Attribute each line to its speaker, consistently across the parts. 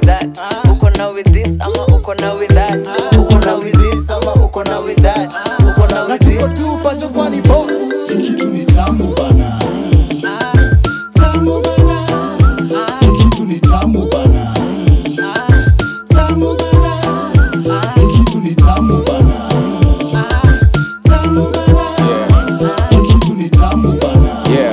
Speaker 1: that uko na with this ama uko na with that uko na with this ama uko na with that uko na with this
Speaker 2: tu pacho kwani boss
Speaker 3: kitu ni tamu bana tamu bana kitu ni tamu bana tamu bana kitu ni tamu bana tamu bana kitu ni tamu bana
Speaker 4: yeah.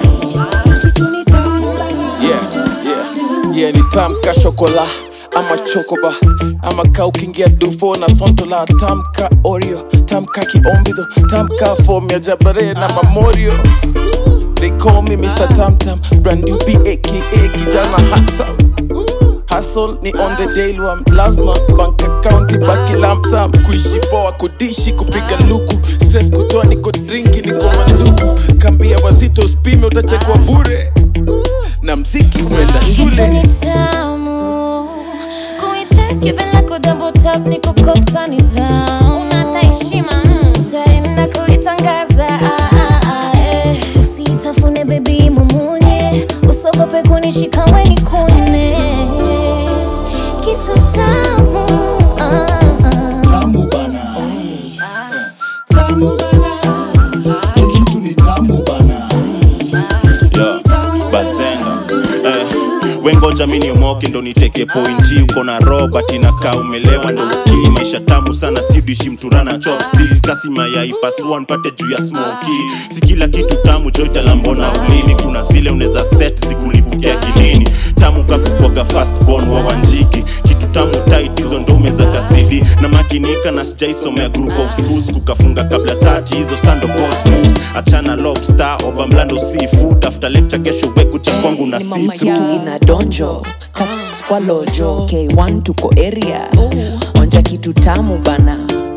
Speaker 4: yeah, yeah. yeah, ni tamka shokola ama chokoba ama ka ukiingia dufo na sontola tamka oreo tamka kiombido tamka fom ya jabare na mamorio They call me Mr. Tamtam, brand new B aka kijana handsome. Hustle ni on the daily one, lazima bank account ibaki lump sum. Kuishi poa, kudishi, kupiga luku, stress kutoa, niko drinki, niko mandugu. Kambia wazito spime, utachekwa bure na mziki umeenda
Speaker 5: Kitu
Speaker 4: shule.
Speaker 5: ni tamu kuicheki bila kudouble tap ni kukosa nidhamu. Unata heshima utaenda kuitangaza ah, ah, ah, eh. Usitafune bebi mumunye, usogope kunishika we nikune kitu tamu ah, ah.
Speaker 3: tamu bana tamu bana kitu ni tamu bana
Speaker 6: yeah. bazenga eh. wengoja mi niomoke ndo niteke pointi uko na robert inakaa umelewa ndo uskii maisha tamu sana sidishi mturana chopsticks kasi mayai pasua npate juu ya smoki si kila kitu tamu joitalambona ulini kuna zile unaweza set zikulipukia kilini tamu kakukwaga fast born wa wanjiki kitu tamu tight hizo ndo umeza kasidi na makinika na sijaisomea group of schools kukafunga kabla tati hizo sando boss moves achana lobster oba mlando seafood after lecture kesho weku cha kwangu na
Speaker 1: ni mama
Speaker 6: see
Speaker 1: yetu ina donjo Kat kwa lojo k1 tuko area onja kitu tamu bana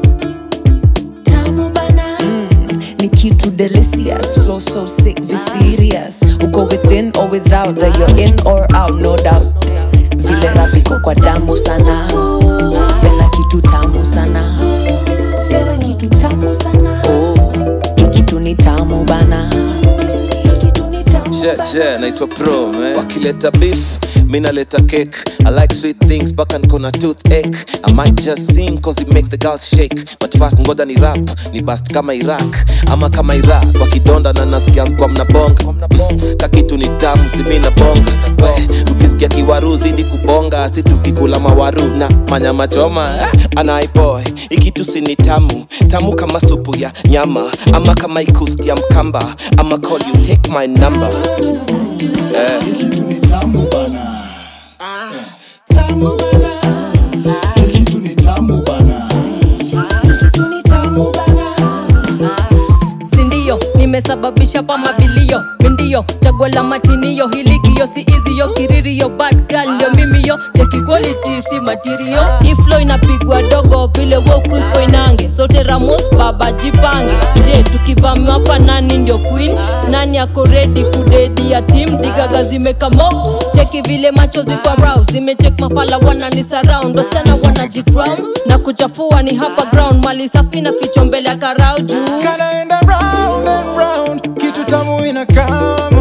Speaker 1: tamu bana mm, ni kitu delicious so so sick be serious uko within or without that you're in or out no doubt vile rapiko kwa damu sana fela kitu tamu sana fela kitu tamu sana oh, hii kitu ni tamu bana Hii kitu ni tamu
Speaker 7: Yeah,
Speaker 1: bana.
Speaker 7: yeah, naitwa pro man. wakileta beef mi naleta cake i like sweet things mpaka nkona toothache i might just sing cause it makes the girls shake but fast ngoda ni rap ni bast kama iraq ama kama iraq wakidonda na nasikia kwa mnabonga kakitu ni tamu simi na bonga we ukisikia kiwaru zidi kubonga si tukikula mawaru na manyama choma eh, anaiboy ikitu si ni tamu tamu kama supu ya nyama ama kama ikusti ya mkamba ama call you take my number eh.
Speaker 3: kitu ni tamu bana tamu bana kitu ni tamu bana kitu ni tamu bana
Speaker 8: sindio nimesababisha pa mabilio mindio chaguo la matinio hiligio si iziyo kiririo bad girl ndio mimiyo cheki quality si material iflo inapigwa dogo vile wo cruise koinange sote ramos baba jipange je tukivamiwa hapa nani ndio queen nani ako redi kudedi ya tim digaga zimekamo cheki vile macho ziko rouse zimechek mafala wanani surround wasichana wanajicrown na kuchafua ni hapa ground mali safi na ficho mbele ya karau juu
Speaker 2: kanaenda round and round kitu tamu ina come